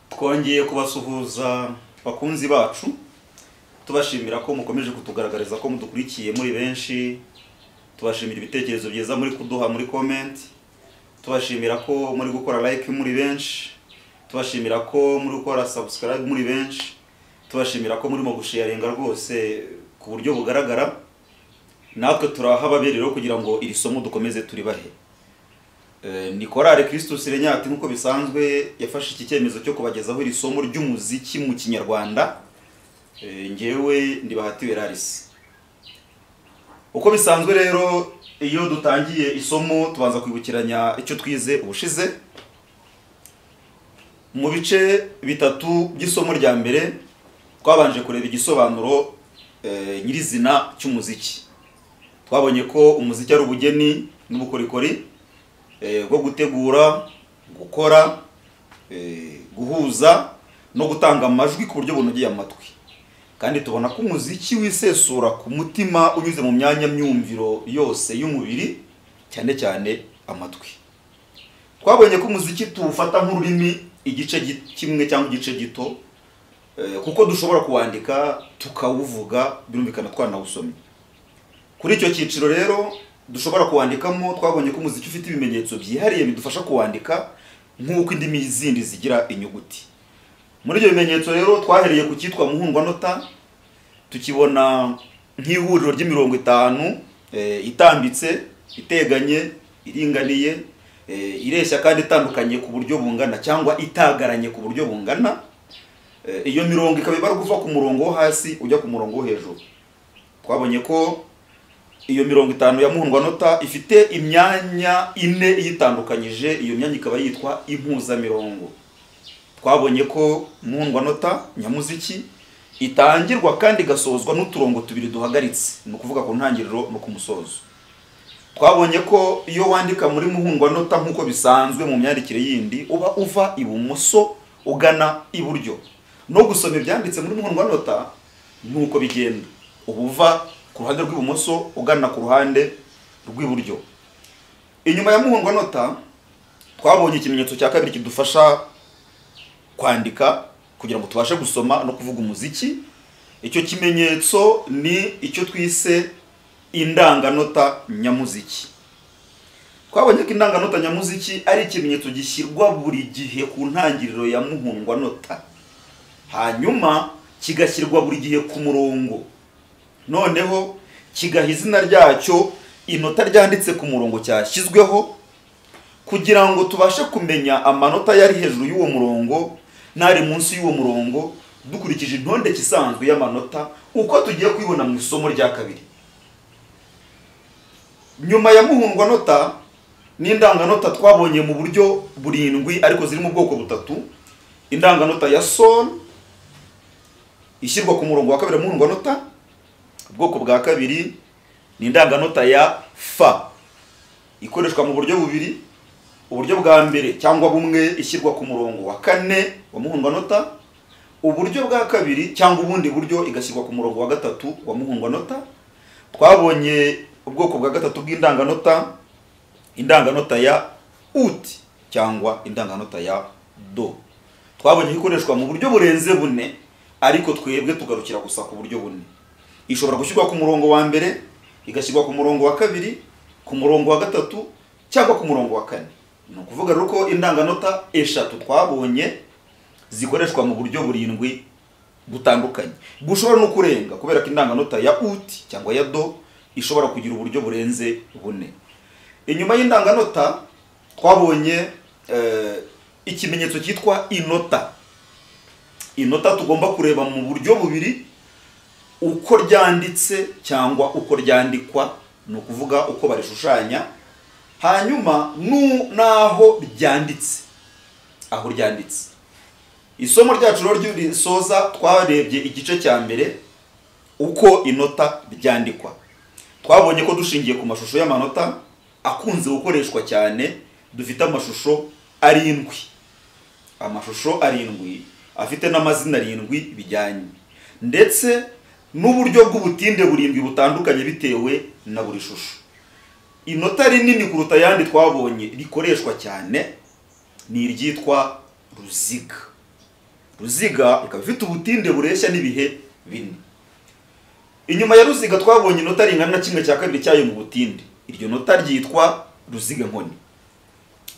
twongeye kubasuhuza bakunzi bacu tubashimira ko mukomeje kutugaragariza ko mudukurikiye muri benshi tubashimira ibitekerezo byiza muri kuduha muri comment tubashimira ko muri gukora like muri benshi tubashimira ko muri gukora subscribe muri benshi tubashimira ko murimo gusharinga rwose ku buryo bugaragara natwe turaha ababyeyi rero kugira ngo iri somo dukomeze turibahe Eh, ni korale Christus Renyati nk'uko bisanzwe yafashe iki cyemezo cyo kubagezaho iri somo ry'umuziki mu kinyarwanda Eh, njyewe ndibahatiwe Larisse uko bisanzwe rero iyo dutangiye isomo tubanza kwibukiranya icyo twize ubushize mu bice bitatu by'isomo rya mbere twabanje kureba igisobanuro eh, nyirizina cy'umuziki twabonye ko umuziki ari ubugeni n'ubukorikori eh, bwo gutegura gukora eh, guhuza no gutanga amajwi ku buryo bunogeye amatwi kandi tubona ko umuziki wisesura ku mutima unyuze mu myanya myumviro yose y'umubiri cyane cyane amatwi twabonye ko umuziki tuwufata nk'ururimi igice gi- kimwe cyangwa igice gito eh, kuko dushobora kuwandika tukawuvuga birumvikana twanawusomye kuri icyo cyiciro rero dushobora kuwandikamo twabonye ko umuziki ufite ibimenyetso byihariye bidufasha kuwandika nk'uko indimi zindi zigira inyuguti muri ibyo bimenyetso rero twahereye ku cyitwa muhundwanota tukibona nk'ihuriro ry'imirongo itanu eh, itambitse iteganye iringaniye eh, ireshya kandi itandukanye ku buryo bungana cyangwa itagaranye ku buryo bungana Eh, iyo mirongo ikaba ibara kuva ku murongo wo hasi ujya ku murongo wo hejuru twabonye ko iyo mirongo itanu ya muhundwanota ifite imyanya ine iyitandukanyije iyo myanya ikaba yitwa impuzamirongo twabonye ko muhundwanota nyamuziki itangirwa kandi igasozwa n'uturongo tubiri duhagaritse ni ukuvuga ku ntangiriro no ku musozo twabonye ko iyo wandika muri muhundwanota nk'uko bisanzwe mu myandikire yindi uba uva ibumoso ugana iburyo no gusoma ibyanditse muri muhundwanota ni uko bigenda uba uva ku ruhande rw'ibumoso ugana ku ruhande rw'iburyo inyuma ya muhundwanota twabonye ikimenyetso cya kabiri kidufasha kwandika kugira ngo tubashe gusoma no kuvuga umuziki icyo kimenyetso ni icyo twise indanganota nyamuziki twabonye ko indanganota nyamuziki ari ikimenyetso gishyirwa buri gihe ku ntangiriro ya muhundwanota hanyuma kigashyirwa buri gihe ku murongo noneho kigaha izina ryacyo inota ryanditse ku murongo cyashyizweho kugira ngo tubashe kumenya amanota yari hejuru y'uwo murongo n'ari munsi y'uwo murongo dukurikije intondeke isanzwe y'amanota uko tugiye kubibona mu isomo rya kabiri nyuma ya muhundwanota n'indanganota twabonye mu buryo burindwi ariko ziri mu bwoko butatu indanganota ya sol ishyirwa ku murongo wa kabiri wa muhundwanota ubwoko bwa kabiri ni indanganota ya fa ikoreshwa mu buryo bubiri uburyo bwa mbere cyangwa bumwe ishyirwa ku murongo wa kane wa muhundwanota uburyo bwa kabiri cyangwa ubundi buryo igashyirwa ku murongo wa gatatu wa muhundwanota twabonye ubwoko bwa gatatu bw'indanganota indanganota ya uti cyangwa indanganota ya do twabonye ko ikoreshwa mu buryo burenze bune ariko twebwe tugarukira gusa ku buryo bune ishobora gushyirwa ku murongo wa mbere igashyirwa ku murongo wa kabiri ku murongo wa gatatu cyangwa ku murongo wa kane ni ukuvuga rero ko indanganota eshatu twabonye zikoreshwa mu buryo burindwi butandukanye bushobora no kurenga kubera ko indanganota ya uti cyangwa ya do ishobora kugira uburyo burenze bune inyuma y'indanganota twabonye eh, ikimenyetso cyitwa inota inota tugomba kureba mu buryo bubiri uko ryanditse cyangwa uko ryandikwa ni ukuvuga uko barishushanya hanyuma nu n'aho ryanditse aho ryanditse isomo ryacu rero ry'urisoza twarebye igice cya mbere uko inota ryandikwa twabonye ko dushingiye ku mashusho y'amanota akunze gukoreshwa cyane dufite amashusho arindwi amashusho arindwi afite n'amazina arindwi bijyanye ndetse n'uburyo bw'ubutinde burindwi butandukanye bitewe na buri shusho inota rinini kuruta ayandi twabonye rikoreshwa cyane ni iryitwa ruziga ruziga ikaba ifite ubutinde bureshya n'ibihe bine inyuma ya ruziga twabonye inota ringana na kimwe cya kabiri cyayo mu butinde iryo nota ryitwa ruziga nkoni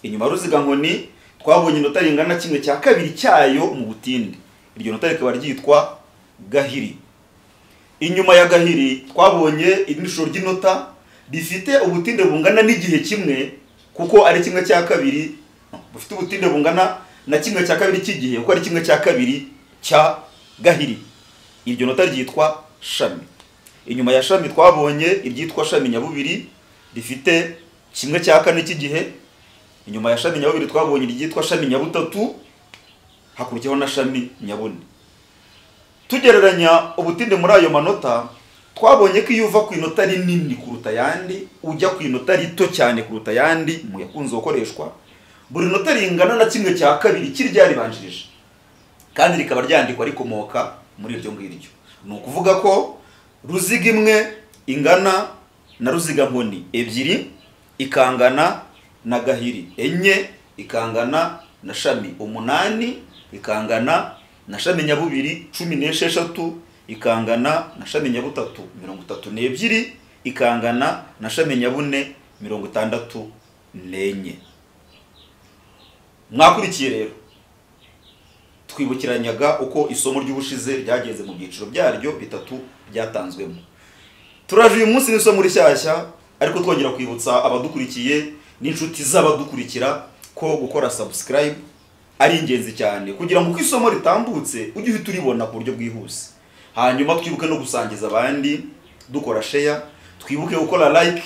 inyuma ya ruziga nkoni twabonye inota ringana na kimwe cya kabiri cyayo mu butinde iryo nota rikaba ryitwa gahiri inyuma ya gahiri twabonye irindi shusho ry'inota rifite ubutinde bungana n'igihe kimwe kuko ari kimwe cya kabiri bufite ubutinde bungana na kimwe cya kabiri cy'igihe kuko ari kimwe cya kabiri cya gahiri iryo nota ryitwa shami inyuma ya shami twabonye iryitwa shami nyabubiri rifite kimwe cya kane cy'igihe inyuma ya shami nyabubiri twabonye iryitwa shami nyabutatu hakurikiyeho na shami nyabune tugereranya ubutinde muri ayo manota twabonye ko iyo uva ku inota rinini kuruta ayandi ujya ku inota rito cyane kuruta ayandi mu yakunze gukoreshwa buri nota ringana na kimwe cya kabiri kirya ribanjirije kandi rikaba ryandikwa rikomoka muri iryo ngiryo ni ukuvuga ko ruziga imwe ingana na ruziga nkoni ebyiri ikangana na gahiri enye ikangana na shami umunani ikangana na shami nyabubiri cumi n'esheshatu ikangana na shami nyabutatu mirongo itatu n'ebyiri ikangana na shami nyabune mirongo itandatu n'enye mwakurikiye rero twibukiranyaga uko isomo ry'ubushize ryagenze mu byiciro byaryo bitatu byatanzwemo turaje uyu munsi n'isomo rishyashya ariko twongera kwibutsa abadukurikiye n'inshuti z'abadukurikira ko gukora subscribe ari ingenzi cyane kugira ngo uko isomo ritambutse ujye uhita uribona ku buryo bwihuse hanyuma twibuke no gusangiza abandi dukora share twibuke gukora like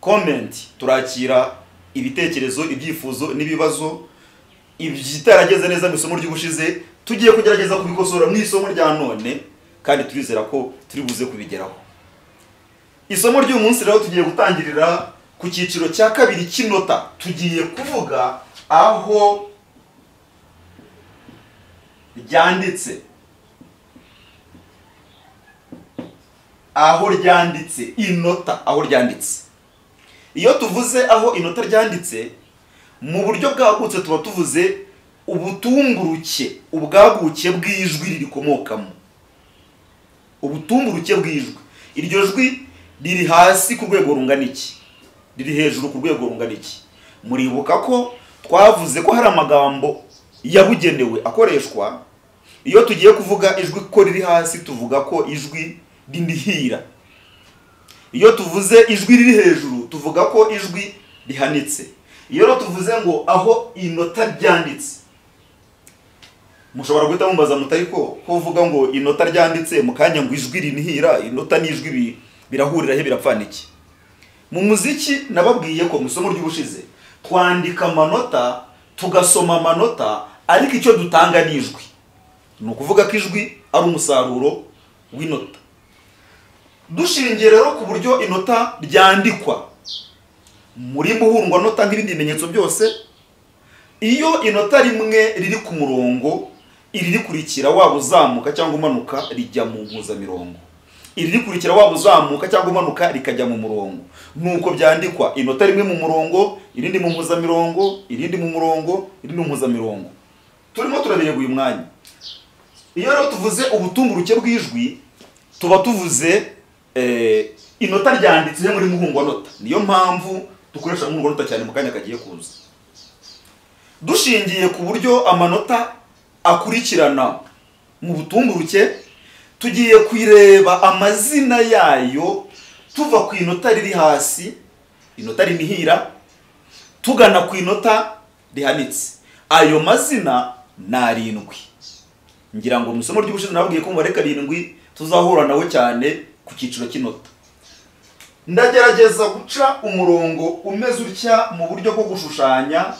comment turakira ibitekerezo ibyifuzo n'ibibazo ibitarageze neza mu isomo ry'ubushize tugiye kugerageza kubikosora mu isomo rya none kandi turizera ko turi buze kubigeraho isomo ry'uyu munsi rero tugiye gutangirira ku cyiciro cya kabiri cy'inota tugiye kuvuga aho ryanditse aho ryanditse inota aho ryanditse iyo tuvuze aho inota ryanditse mu buryo bwagutse tuba tuvuze ubutumburuke ubwaguke bw'ijwi ririkomokamo ubutumburuke bw'ijwi iryo jwi riri hasi ku rwego rungana iki riri hejuru ku rwego rungana iki muribuka ko twavuze ko hari amagambo yabugenewe akoreshwa iyo tugiye kuvuga ijwi ko riri hasi tuvuga ko ijwi rinihira iyo tuvuze ijwi riri hejuru tuvuga ko ijwi rihanitse iyo rero tuvuze ngo aho inota ryanditse mushobora guhita mumbaza mutari ko ko uvuga ngo inota ryanditse mu kanya ngo ijwi rinihira inota n'ijwi birahuriraho birapfana iki mu muziki nababwiye ko mu isomo ry'ubushize twandika amanota tugasoma amanota ariko icyo dutanga ni ijwi ni ukuvuga ko ijwi ari umusaruro w'inota dushingiye rero ku buryo inota ryandikwa muri muhundwanota nk'ibindi bimenyetso byose iyo inota rimwe riri ku murongo iririkurikira waba uzamuka cyangwa umanuka rijya mu mpuzamirongo iririkurikira waba uzamuka cyangwa umanuka rikajya mu murongo nuko byandikwa inota rimwe mu murongo irindi mu mpuzamirongo irindi mu murongo irindi mu mpuzamirongo turimo turabireba uyu mwanya iyo rero tuvuze ubutumburuke bw'ijwi tuba tuvuze inota ryanditse muri muhungwanota niyo mpamvu dukoresha muhungwanota cyane mu kanya kagiye kuza dushingiye ku buryo amanota akurikirana mu butumburuke tugiye kwireba amazina yayo tuva ku inota riri hasi inota rinihira tugana ku inota rihanitse ayo mazina ni arindwi ngira ngo mu isomo ry'ubushize nababwiye ko mubare karindwi tuzahura nawe cyane ku cyiciro cy'inota ndagerageza guca umurongo umeze utya mu buryo bwo gushushanya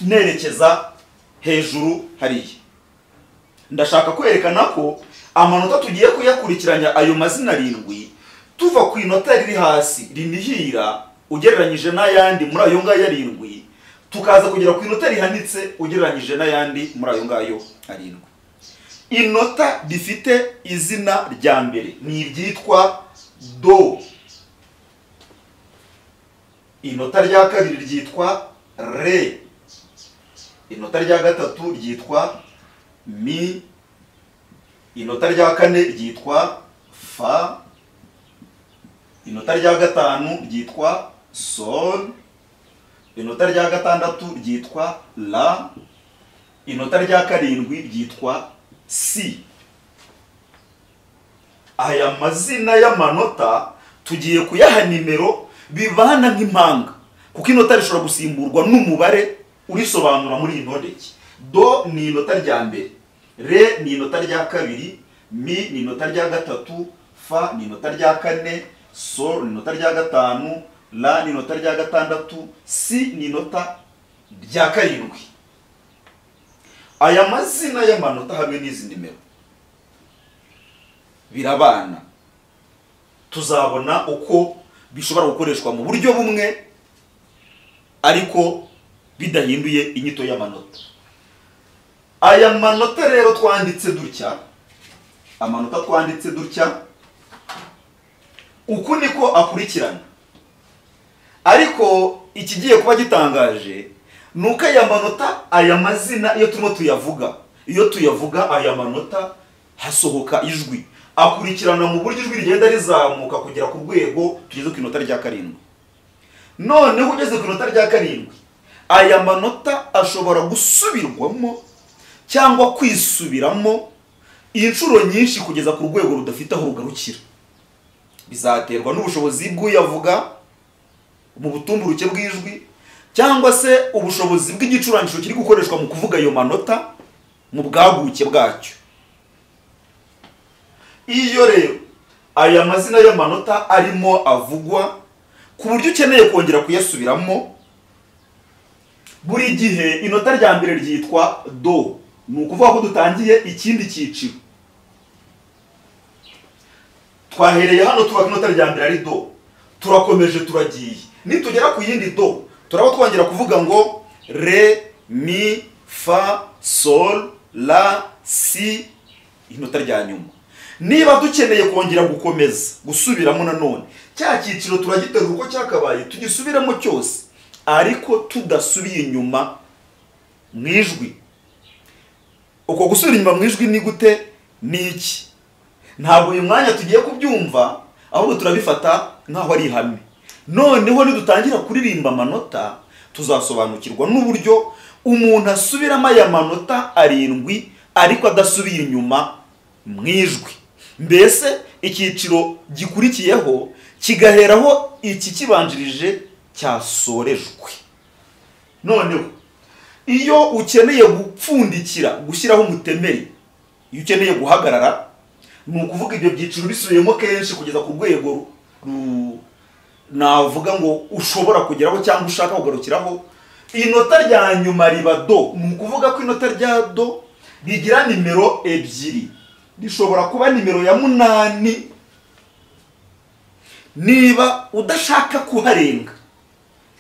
nerekeza hejuru hariya ndashaka kwerekana ko amanota tugiye kuyakurikiranya ayo mazina arindwi tuva ku inota riri hasi rinihira ugereranyije n'ayandi muri ayo ngayo arindwi tukaza kugera ku inota rihanitse ugereranyije n'ayandi muri ayo ngayo arindwi inota rifite izina rya mbere ni iryitwa do inota rya kabiri ryitwa re inota rya gatatu ryitwa mi inota rya kane ryitwa fa inota rya gatanu ryitwa sol inota rya gatandatu ryitwa la inota rya karindwi ryitwa si aya mazina y'amanota tugiye kuyaha nimero bibana nk'impanga kuko inota rishobora gusimburwa n'umubare urisobanura muri iyi ntondeke do ni inota rya mbere re ni inota rya kabiri mi ni inota rya gatatu fa ni inota rya kane sol ni inota rya gatanu la ni inota rya gatandatu si ni inota rya karindwi aya mazina y'amanota hamwe n'izi nimero birabana tuzabona uko bishobora gukoreshwa mu buryo bumwe ariko bidahinduye inyito y'amanota aya manota rero twanditse dutya amanota twanditse dutya uku niko akurikirana ariko ikigiye kuba gitangaje ni uko aya manota aya mazina iyo turimo tuyavuga iyo tuyavuga aya manota hasohoka ijwi akurikirana mu buryo ijwi rigenda rizamuka kugera ku rwego tugeze ku inota rya karindwi noneho ugeze ku inota rya karindwi aya manota ashobora gusubirwamo cyangwa kwisubiramo inshuro nyinshi kugeza ku rwego rudafite aho rugarukira bizaterwa n'ubushobozi bw'uyavuga mu butumburuke bw'ijwi cyangwa se ubushobozi bw'igicurangisho kiri gukoreshwa mu kuvuga ayo manota mu bwaguke bwacyo iyo rero aya mazina y'amanota arimo avugwa ku buryo ukeneye kongera kuyasubiramo buri gihe inota rya mbere ryitwa do ni ukuvuga ko dutangiye ikindi cyiciro twahereye hano tuba inota rya mbere ari do turakomeje turagiye nitugera ku yindi do turaba twongera kuvuga ngo re mi fa sol la si inota rya nyuma niba dukeneye kongera gukomeza gusubiramo nanone cya cyiciro turagiterura uko cyakabaye tugisubiramo cyose ariko tudasubiye inyuma mu ijwi uko gusubira inyuma mu ijwi ni gute ni iki ntabwo uyu mwanya tugiye kubyumva ahubwo turabifata nk'aho ari ihame noneho nidutangira kuririmba amanota tuzasobanukirwa n'uburyo umuntu asubiramo aya manota arindwi ariko adasubiye inyuma mu ijwi mbese icyiciro gikurikiyeho kigaheraho iki kibanjirije cyasorejwe noneho iyo ukeneye gupfundikira gushyiraho umutemeri iyo ukeneye guhagarara ni ukuvuga ibyo byiciro bisubiyemo kenshi kugeza ku rwego navuga ngo ushobora kugeraho cyangwa ushaka kugarukiraho inota rya nyuma riba do ni ukuvuga ko inota rya do rigira nimero ebyiri rishobora kuba nimero ya munani niba udashaka kuharenga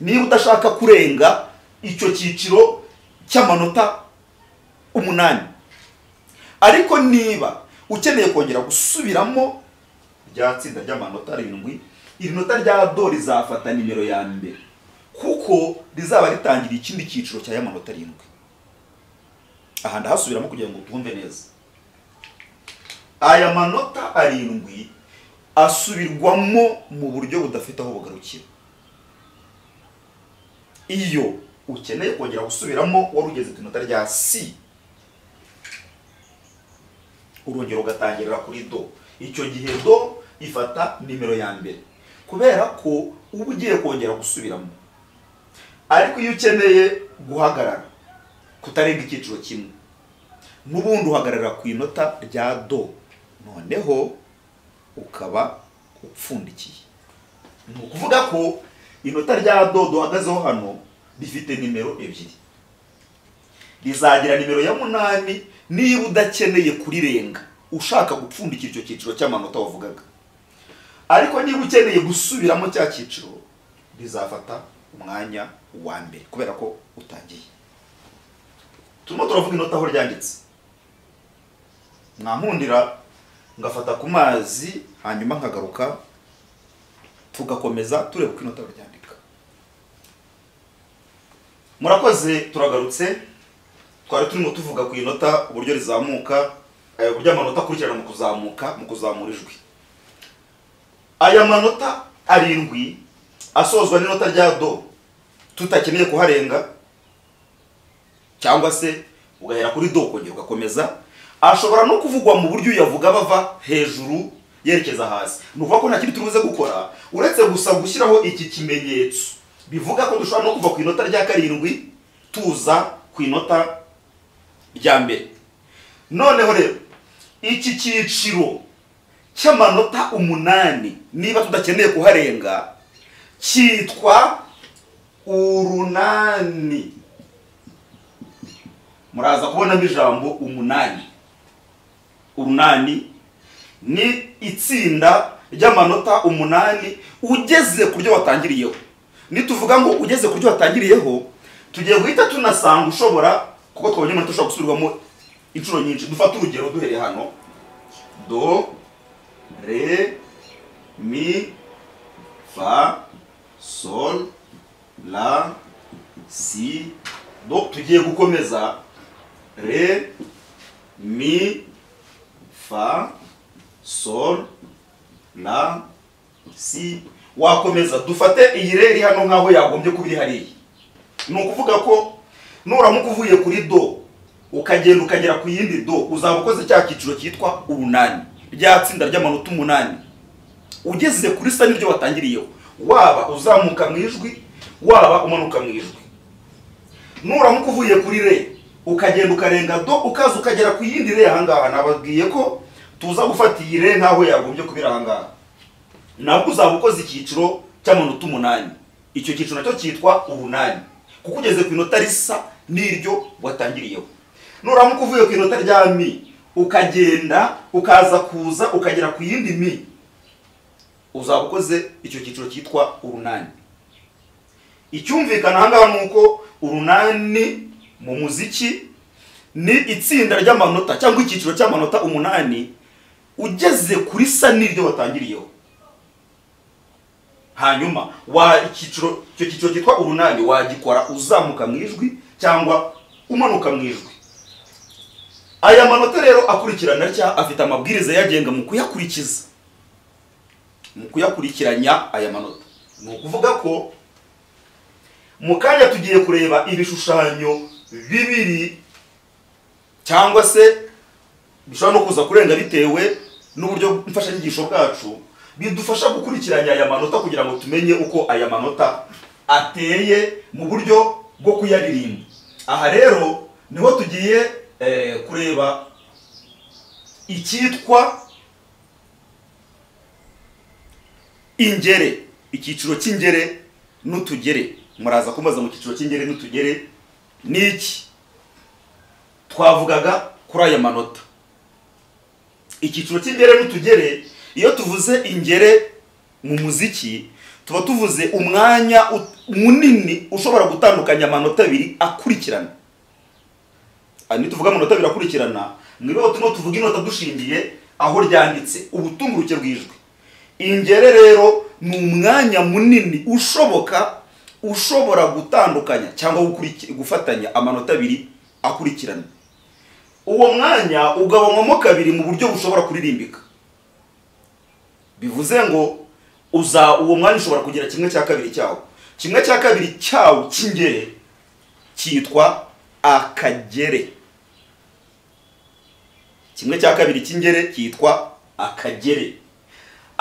niba udashaka kurenga icyo cyiciro cy'amanota umunani ariko niba ukeneye kongera gusubiramo rya tsinda ry'amanota arindwi iri nota rya do rizafata nimero ya mbere kuko rizaba ritangira ikindi cyiciro cya y'amanota arindwi aha ndahasubiramo kugira ngo twumve neza aya manota arindwi asubirwamo mu buryo budafite aho bugarukira iyo ukeneye kongera gusubiramo wari ugeze ku inota rya si urongera ugatangirira kuri do icyo gihe do ifata nimero ya mbere kubera ko uba ugiye kongera gusubiramo ariko iyo ukeneye guhagarara kutarenga icyiciro kimwe n'ubundi uhagarara ku inota rya do noneho ukaba upfundikiye ni ukuvuga ko inota rya do duhagazeho hano rifite nimero ebyiri rizagira nimero ya munani niba udakeneye kurirenga ushaka gupfundikira icyo cyiciro cy'amanota wavugaga ariko niba ukeneye gusubiramo cya cyiciro rizafata umwanya wa mbere kubera ko utangiye turimo turavuga inota aho ryanditse mwampundira ngafata ku mazi hanyuma nkagaruka tugakomeza tureba uko inota baryandika murakoze turagarutse twari turimo tuvuga ku inota uburyo rizamuka eh, uburyo amanota akurikirana mu kuzamuka mu kuzamura ijwi aya manota arindwi asozwa n'inota rya do tutakeneye kuharenga cyangwa se ugahera kuri do ukongera ugakomeza ashobora no kuvugwa mu buryo uyavuga bava hejuru yerekeza hasi ni ukuvuga ko nta kindi turi buze gukora uretse gusa gushyiraho iki kimenyetso bivuga ko dushobora no kuva ku inota rya karindwi tuza ku inota rya mbere noneho rero iki cyiciro cy'amanota umunani niba tudakeneye kuharenga cyitwa urunani muraza kubonamo ijambo umunani urunani ni itsinda ry'amanota umunani ugeze ku byo watangiriyeho nituvuga ngo ugeze ku byo watangiriyeho tugiye guhita tunasanga ushobora kuko twabonye amanota ushobora gusubirwamo inshuro nyinshi dufate urugero duhereye hano do re mi fa sol la si do tugiye gukomeza re mi fa sol la si wakomeza dufate iyi rero iri hano nk'aho yagombye kuba iri hariya ni ukuvuga ko nuramuka uvuye kuri do ukagenda ukagera ku yindi do uzaba ukoze cya cyiciro cyitwa urunani rya tsinda ry'amanota umunani ugeze kuri sa niryo watangiriyeho waba uzamuka mu ijwi waba umanuka mu ijwi nuramuka uvuye kuri re ukagenda ukarenga do ukaza ukagera ku yindi re ahangaha nababwiye ko tuza gufata iyi re nk'aho yagombye kuba iri ahangaha nabwo uzaba ukoze icyiciro cy'amanota umunani icyo cyiciro nacyo cyitwa urunani kuko ugeze ku inota risa n'iryo watangiriyeho nuramuka uvuye ku inota rya mi ukagenda ukaza kuza ukagera ku yindi mi uzaba ukoze icyo cyiciro cyitwa urunani icyumvikana ahangaha ni uko urunani mu muziki ni itsinda ry'amanota cyangwa icyiciro cy'amanota umunani ugeze kuri sa n'iryo watangiriyeho hanyuma wa icyiciro icyo cyiciro cyitwa urunani wagikora uzamuka mu ijwi cyangwa umanuka mu ijwi aya manota rero akurikirana atya afite amabwiriza yagenga mu kuyakurikiza mu kuyakurikiranya aya manota ni ukuvuga ko mu kanya tugiye kureba ibishushanyo bibiri cyangwa se bishobora no kuza kurenga bitewe n'uburyo mfashanyigisho bwacu bidufasha gukurikiranya aya manota kugira ngo tumenye uko aya manota ateye mu buryo bwo kuyaririmba aha rero niho tugiye eh, kureba icyitwa ingere icyiciro cy'ingere n'utugere muraza kumbaza mu cyiciro cy'ingere n'utugere ni iki twavugaga kuri aya manota icyiciro cy'ingere n'utugere iyo tuvuze ingere mu muziki tuba tuvuze umwanya ut- munini ushobora gutandukanya amanota abiri akurikirana aha nituvuga amanota abiri akurikirana mwibeho turimo tuvuga inota dushingiye aho ryanditse ubutumburuke bw'ijwi ingere rero ni umwanya munini ushoboka ushobora gutandukanya cyangwa gukuriki- gufatanya amanota abiri akurikirana uwo mwanya ugabanywamo kabiri mu buryo bushobora kuririmbika bivuze ngo uza uwo mwanya ushobora kugira kimwe cya kabiri cyawo kimwe cya kabiri cyawo cy'ingere cyitwa akagere kimwe cya kabiri cy'ingere cyitwa akagere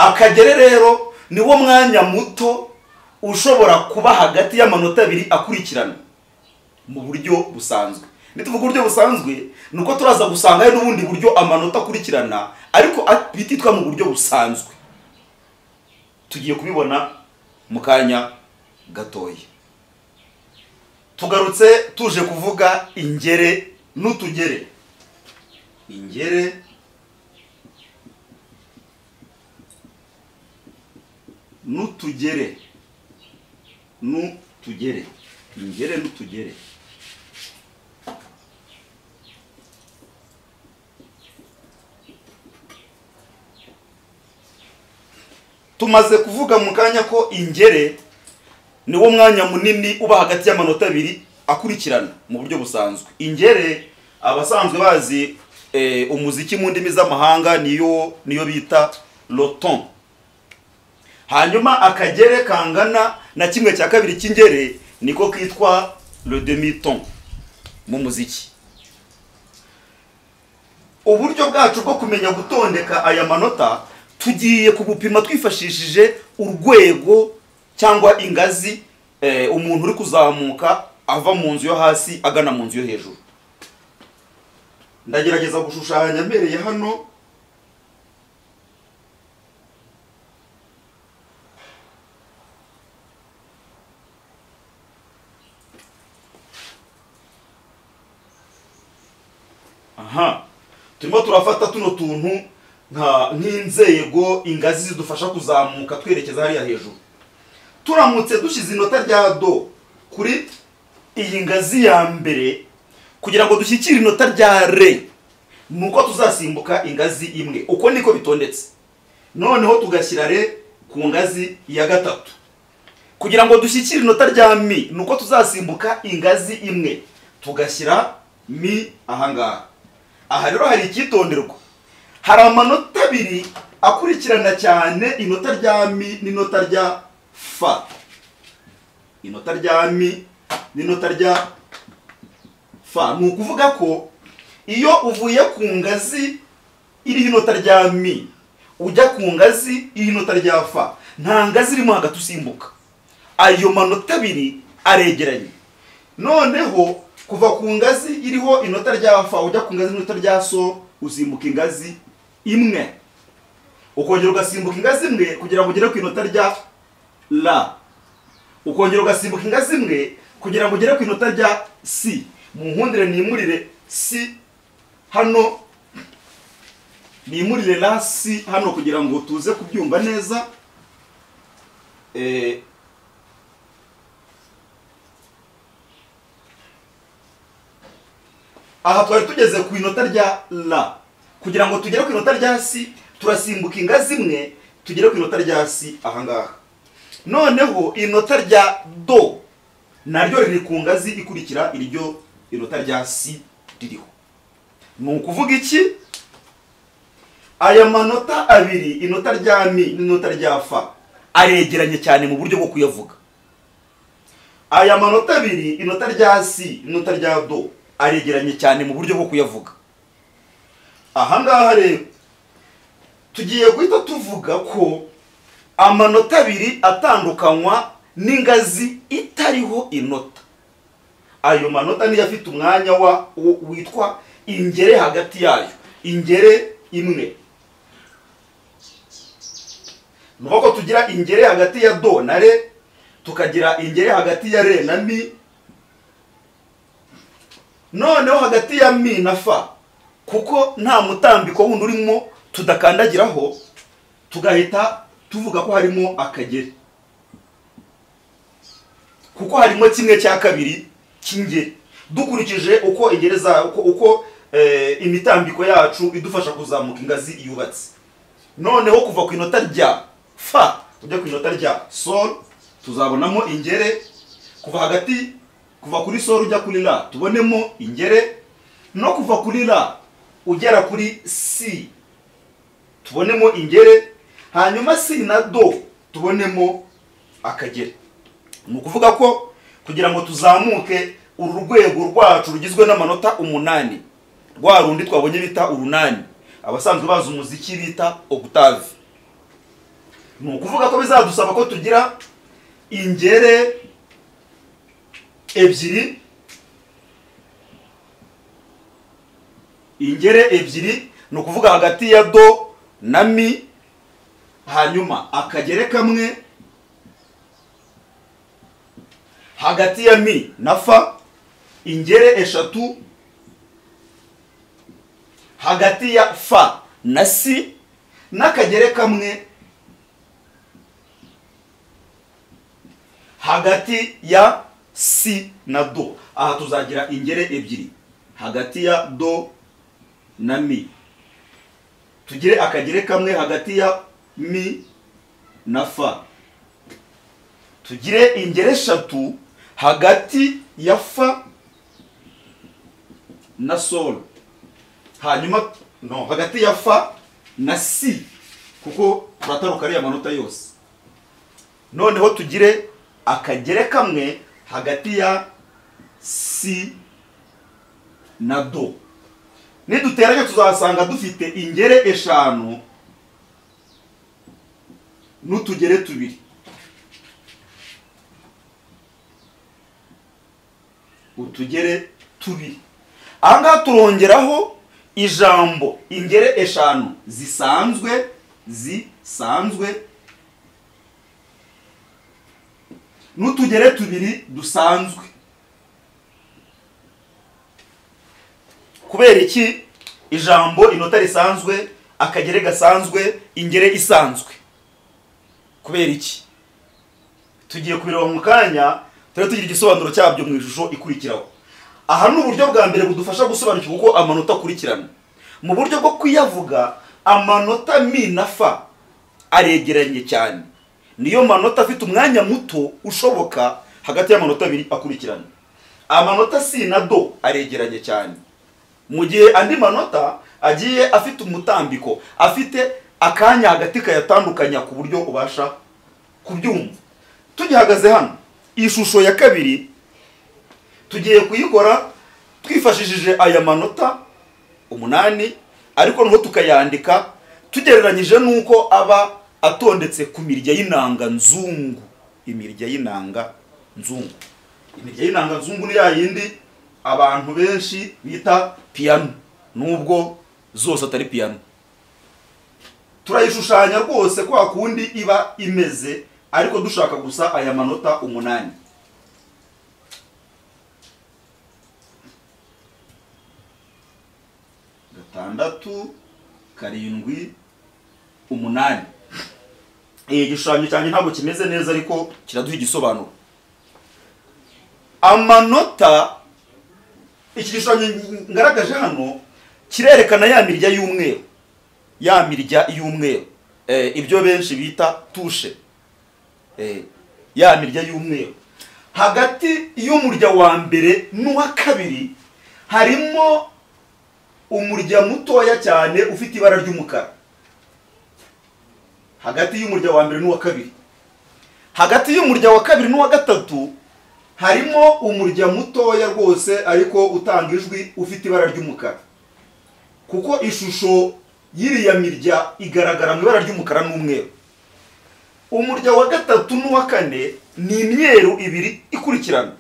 akagere rero ni wo mwanya muto ushobora kuba hagati y'amanota abiri akurikirana mu buryo busanzwe nituvuga uburyo busanzwe ni uko turaza gusanga hari n'ubundi buryo amanota akurikirana ariko at- bititwa mu buryo busanzwe tugiye kubibona mu kanya gatoya tugarutse tuje kuvuga ingere n'utugere ingere n'utugere n'utugere ingere n'utugere tumaze kuvuga mu kanya ko ingere ni wo mwanya munini uba hagati y'amanota abiri akurikirana mu buryo busanzwe ingere abasanzwe bazi eh, umuziki mu ndimi z'amahanga niyo niyo bita roton hanyuma akagere kangana na kimwe cya kabiri cy'ingere niko kitwa le demi ton mu muziki uburyo bwacu bwo kumenya gutondeka aya manota tugiye kubupima twifashishije urwego cyangwa ingazi eh, umuntu uri kuzamuka ava mu nzu yo hasi agana mu nzu yo hejuru ndagerageza gushushanya mbereye hano aha turimo turafata tuno tuntu nka nk'inzego ingazi zidufasha kuzamuka twerekeza hariya hejuru turamutse dushyize inota rya do kuri iyi ngazi ya mbere kugira ngo dushyikire inota rya re ni uko tuzasimbuka ingazi imwe uko niko bitondetse noneho tugashyira re ku ngazi ya gatatu kugira ngo dushyikire inota rya mi ni uko tuzasimbuka ingazi imwe tugashyira mi ahangaha aha rero hari icyitonderwa hari amanota abiri akurikirana cyane inota rya mi n'inota rya fa inota rya mi n'inota rya fa ni ukuvuga ko iyo uvuye ku ngazi iriho inota rya mi ujya ku ngazi iriho inota rya fa nta ngazi irimo hagati usimbuka ayo manota abiri aregeranye noneho kuva ku ngazi iriho inota rya fa ujya ku ngazi n'inota rya so usimbuka ingazi imwe ukongera ugasimbuka ingazi imwe kugira ngo ugere ku inota rya la ukongera ugasimbuka ingazi imwe kugira ngo ugere ku inota rya si mu nkundire nimurire si hano nimurire la si hano kugira ngo tuze kubyumva neza Eh, aha twari tugeze ku inota rya la kugira ngo tugere ku inota rya si turasimbuka ingazi imwe tugere ku inota rya si ahangaha noneho inota rya do naryo riri ku ngazi ikurikira iryo inota rya si ririho ni ukuvuga iki aya manota abiri inota rya mi n'inota rya fa aregeranye cyane mu buryo bwo kuyavuga aya manota abiri inota rya si n'inota rya do aregeranye cyane mu buryo bwo kuyavuga ahangaha rero tugiye guhita tuvuga ko amanota abiri atandukanywa n'ingazi itariho inota ayo manota niyo afite umwanya wa wo- witwa ingere hagati yayo ingere imwe ni uko tugira ingere hagati ya do na re tukagira ingere hagati ya re na mi noneho hagati ya mi na fa kuko nta mutambiko wundi urimo tudakandagiraho tugahita tuvuga ko harimo akagere kuko harimo kimwe cya kabiri cy'ingeri dukurikije uko ingeri za uko, uko eh, imitambiko yacu idufasha kuzamuka ingazi yubatse noneho kuva ku inota rya fa ujya ku inota rya sol tuzabonamo ingere kuva hagati kuva kuri sol ujya kuri la tubonemo ingere no kuva kuri la ugera kuri si tubonemo ingere hanyuma si na do tubonemo akagere ni ukuvuga ko kugira ngo tuzamuke uru rwego rwacu rugizwe n'amanota umunani rwa rundi twabonye bita urunani abasanzwe bazi umuziki bita octave ni ukuvuga ko bizadusaba ko tugira ingere ebyiri ingere ebyiri ni ukuvuga hagati ya do na mi hanyuma akagere kamwe hagati ya mi na fa ingere eshatu hagati ya fa na si n'akagere kamwe hagati ya si na do aha tuzagira ingere ebyiri hagati ya do na mi tugire akagere kamwe hagati ya mi na fa tugire ingere eshatu hagati ya fa na sol hanyuma no hagati ya fa na si kuko turataruka ariya manota yose noneho tugire akagere kamwe hagati ya si na do niduteranya tuzasanga dufite ingere eshanu n'utugere tubiri utugere tubiri aha ngaha turongeraho ijambo ingere eshanu zisanzwe zisanzwe n'utugere tubiri dusanzwe kubera iki ijambo inota risanzwe akagere gasanzwe ingere isanzwe kubera iki tugiye kubireba mu kanya tujya tugira igisobanuro cyabyo mu ishusho ikurikiraho aha ni uburyo bwa mbere budufasha gusobanukirwa uko amanota akurikirana mu buryo bwo kuyavuga amanota mi na fa aregeranye cyane niyo manota afite umwanya muto ushoboka hagati y'amanota abiri akurikirana amanota si na do aregeranye cyane mu gihe andi manota agiye afite umutambiko afite akanya hagati kayatandukanya ku buryo ubasha kubyumva tugihagaze hano ishusho ya kabiri tugiye kuyikora twifashishije aya manota umunani ariko noneho tukayandika tugereranyije n'uko aba atondetse ku mirya y'inanga nzungu imirya y'inanga nzungu imirya y'inanga nzungu ni ya yindi abantu benshi bita piyano nubwo zose atari piyano turayishushanya rwose kwa kundi iba imeze ariko dushaka gusa aya manota umunani gatandatu karindwi umunani igishushanyo cyanjye ntabwo kimeze neza ariko kiraduha igisobanuro amanota iki gishushanyo ngaragaje hano kirerekana ya mirya y'umweru ya mirya y'umweru ibyo benshi bita tushe ya mirya y'umweru hagati y'umurya wa mbere n'uwa kabiri harimo umurya mutoya cyane ufite ibara ry'umukara hagati y'umurya wa mbere n'uwa kabiri hagati y'umurya wa kabiri n'uwa gatatu harimo umurya mutoya rwose ariko utanga ijwi ufite ibara ry'umukara kuko ishusho y'iriya mirya igaragara mu ibara ry'umukara n'umweru umurya wa gatatu n'uwa kane ni imyeru ibiri ikurikirana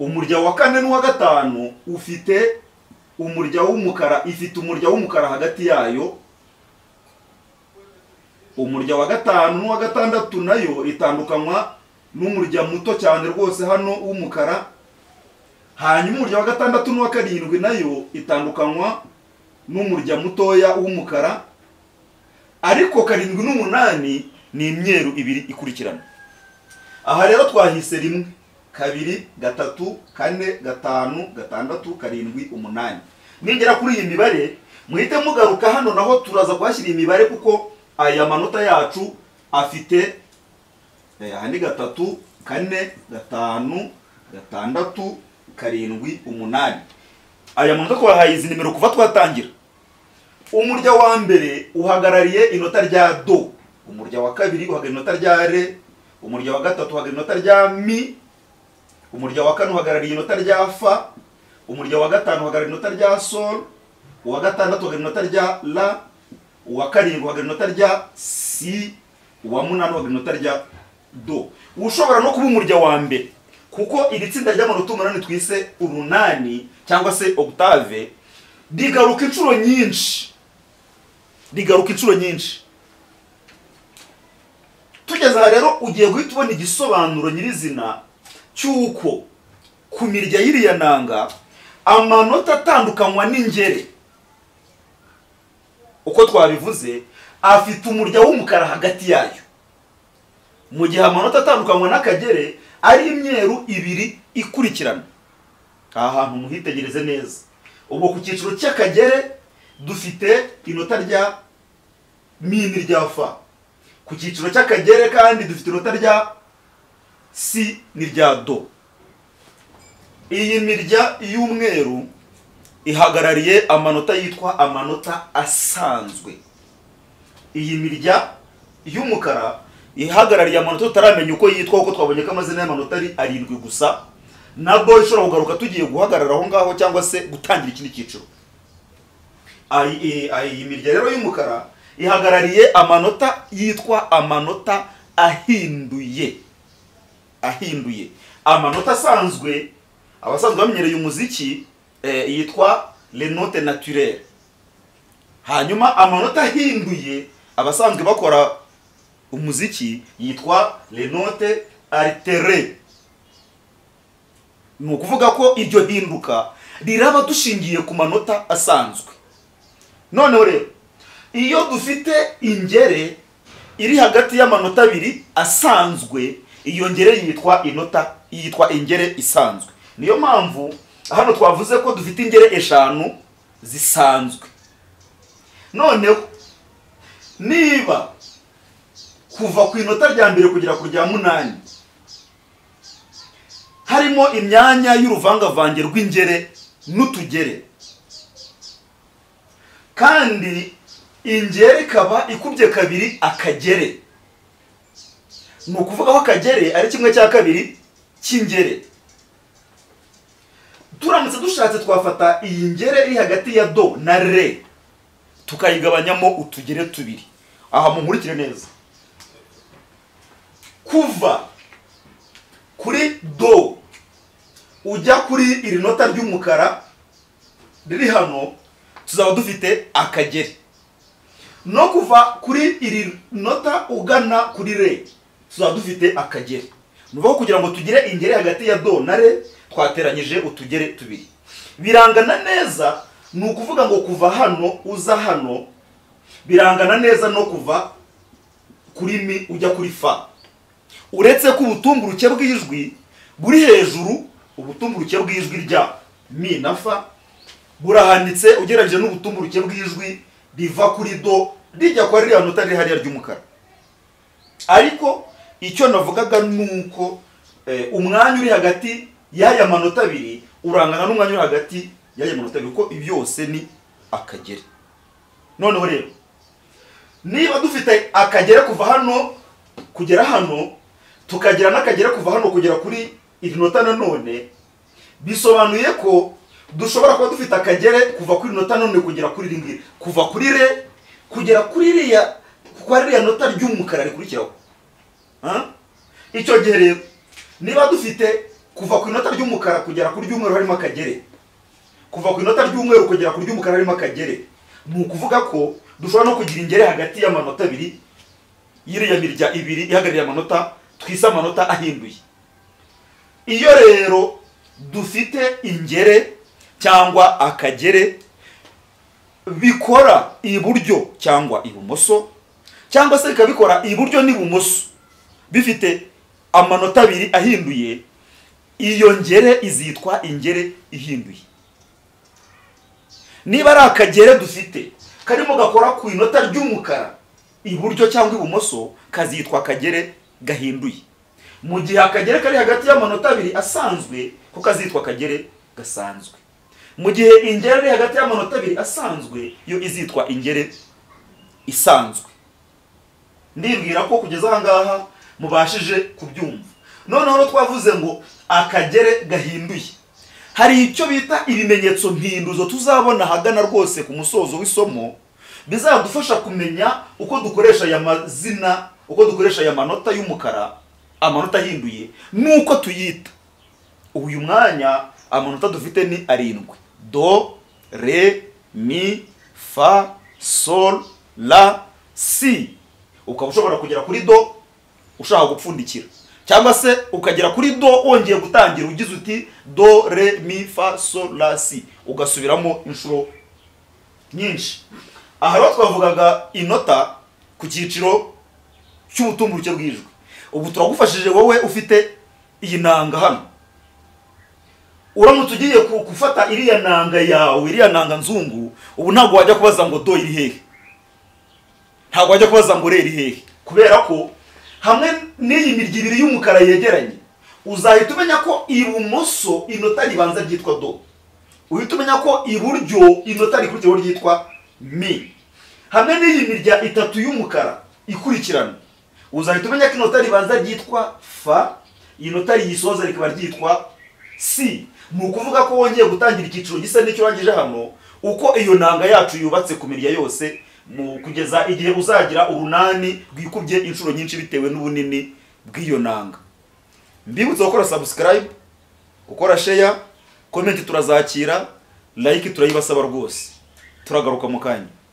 umurya wa kane n'uwa gatanu ufite umurya w'umukara ifite umurya w'umukara hagati yayo umurya wa gatanu n'uwa gatandatu nayo itandukanywa n'umurya muto cyane rwose hano w'umukara hanyuma umurya wa gatandatu n'uwa karindwi nayo itandukanywa n'umurya mutoya w'umukara ariko karindwi n'umunani ni imyeru ibiri ikurikirana aha rero twahise rimwe kabiri gatatu kane gatanu gatandatu karindwi umunani ningera kuri iyi mibare muhite mugaruka hano naho turaza kuhashyira imibare kuko aya manota yacu afite aha ni gatatu kane gatanu gatandatu karindwi umunani aya manota twahaye izi nimero kuva twatangira umurya wa mbere uhagarariye inota rya do umurya wa kabiri uhagarariye inota rya re umurya wa gatatu uhagarariye inota rya mi umurya wa kane uhagarariye inota rya fa umurya wa gatanu uhagarariye inota rya sol uwa gatandatu uhagarariye inota rya la uwa karindwi uhagarariye inota rya si uwa munani uhagarariye inota rya do ushobora no kuba umurya wa mbere kuko iri tsinda ry'amanota umunani twise urunani cyangwa se octave rigaruka inshuro nyinshi rigaruka inshuro nyinshi tugeze aha rero ugiye guhita ubona igisobanuro nyirizina cy'uko ku mirya y'iriya nanga amanota atandukanywa n'ingere uko twabivuze afite umurya w'umukara hagati yayo mu gihe amanota atandukanywa n'akagere ari imyeru ibiri ikurikirana aha hantu muhitegereze neza ubu ku cyiciro cy'akagere dufite inota rya mi n'irya fa ku cyiciro cy'akagere kandi dufite inota rya si n'irya do iyi mirya y'umweru ihagarariye amanota yitwa amanota asanzwe iyi mirya y'umukara ihagarariye amanota tutaramenya uko yitwa kuko twabonye ko amazina y'amanota ari arindwi gusa na bo ishobora kugaruka tugiye guhagarara aho ngaho cyangwa se gutangira ikindi cyiciro Ayi- iyi- iyi mirya rero y'umukara ihagarariye amanota yitwa amanota ahinduye ahinduye amanota asanzwe abasanzwe bamenyereye umuziki eh, yitwa les notes naturelles hanyuma amanota ahinduye abasanzwe bakora umuziki yitwa les notes alterées ni ukuvuga ko iryo hinduka riraba dushingiye ku manota asanzwe noneho rero iyo dufite ingere iri hagati y'amanota abiri asanzwe iyo ngere yitwa inota yitwa ingere isanzwe niyo mpamvu hano twavuze ko dufite ingere eshanu zisanzwe noneho niba kuva ku inota rya mbere kugera ku rya munani harimo imyanya y'uruvangavange rw'ingere n'utugere kandi ingere ikaba ikubye kabiri akagere ni ukuvuga ko akagere ari kimwe cya kabiri cy'ingere turamutse dushatse twafata iyi ngere iri hagati ya do na re tukayigabanyamo utugere tubiri aha munkurikire neza kuva kuri do ujya kuri iri nota ry'umukara riri hano tuzaba dufite akageri no kuva kuri iri nota ugana kuri re tuzaba dufite akageri ni ukuvuga ko kugira ngo tugire ingeri hagati ya do na re twateranyije utugere tubiri birangana neza ni ukuvuga ngo kuva hano uza hano birangana neza no kuva kuri mi ujya kuri fa uretse ko ubutumburuke bw'ijwi buri hejuru ubutumburuke bw'ijwi rya mi na fa burahanitse ugereranyije n'ubutumburuke bw'ijwi riva kuri do rijya kwa ririya nota riri hariya ry'umukara ariko icyo navugaga ni uko eh, umwanya uri hagati y'aya manota abiri urangana n'umwanya uri hagati y'aya manota abiri kuko byose ni akagere noneho rero niba dufite akagere kuva hano kugera hano tukagira n'akagere kuva hano kugera kuri iri nota nanone bisobanuye ko dushobora kuba dufite akagere kuva kuri nota none kugera kuri iri ngiri kuva kuri re kugera kuri iriya kwa ririya nota ry'umukara rikurikiraho Ah? icyo gihe rero niba dufite kuva ku inota ry'umukara kugera ku ry'umweru harimo akagere kuva ku inota ry'umweru kugera ku ry'umukara harimo akagere ni ukuvuga ko dushobora no kugira ingere hagati y'amanota abiri y'iriya mirya ibiri ihagarariye amanota twise amanota ahinduye iyo rero dufite ingere cyangwa akagere bikora iburyo cyangwa ibumoso cyangwa se bikaba bikora iburyo n'ibumoso bifite amanota abiri ahinduye iyo ngere izitwa ingere ihinduye niba ari akagere dufite karimo gakora ku inota ry'umukara iburyo cyangwa ibumoso kazitwa akagere gahinduye mu gihe akagere kari hagati y'amanota abiri asanzwe ko kazitwa akagere gasanzwe mu gihe ingere iri hagati y'amanota abiri asanzwe yo izitwa ingere isanzwe ndibwira ko kugeza aha ngaha mubashije kubyumva noneho rero twavuze ngo akagere gahinduye hari icyo bita ibimenyetso mpinduzo tuzabona ahagana rwose ku musozo w'isomo bizadufasha kumenya uko dukoresha aya mazina uko dukoresha aya manota y'umukara amanota ahinduye n'uko tuyita uyu mwanya amanota dufite ni arindwi do re mi fa sol la si ukaba ushobora kugera kuri do ushaka gupfundikira cyangwa se ukagera kuri do wongeye gutangira ugize uti do re mi fa sol la si ugasubiramo inshuro nyinshi aha rero twavugaga inota ku cyiciro cy'ubutumburuke bw'ijwi ubu turagufashije wowe ufite iyi nanga hano uramutse ugiye ku- gufata iriya nanga yawe iriya nanga nzungu ubu ntabwo wajya kubaza ngo do iri hehe ntabwo wajya kubaza ngo re iri hehe kubera ko hamwe n'iyi mirya ibiri y'umukara yegeranye uzahita umenya ko ibumoso inota ribanza ryitwa do uhita umenya ko iburyo inota rikurikiyeho ryitwa mi hamwe n'iyi mirya itatu y'umukara ikurikirana uzahita umenya ko inota ribanza ryitwa fa inota riyisoza rikaba ryitwa si ni ukuvuga ko wongeye gutangira icyiciro gisa n'icyo urangije hano uko iyo nanga yacu yubatse ku mirya yose mu kugeza igihe uzagira urunani rwikubye inshuro nyinshi bitewe n'ubunini bw'iyo nanga mbibutse gukora subscribe gukora share comment turazakira like turayibasaba rwose turagaruka mu kanya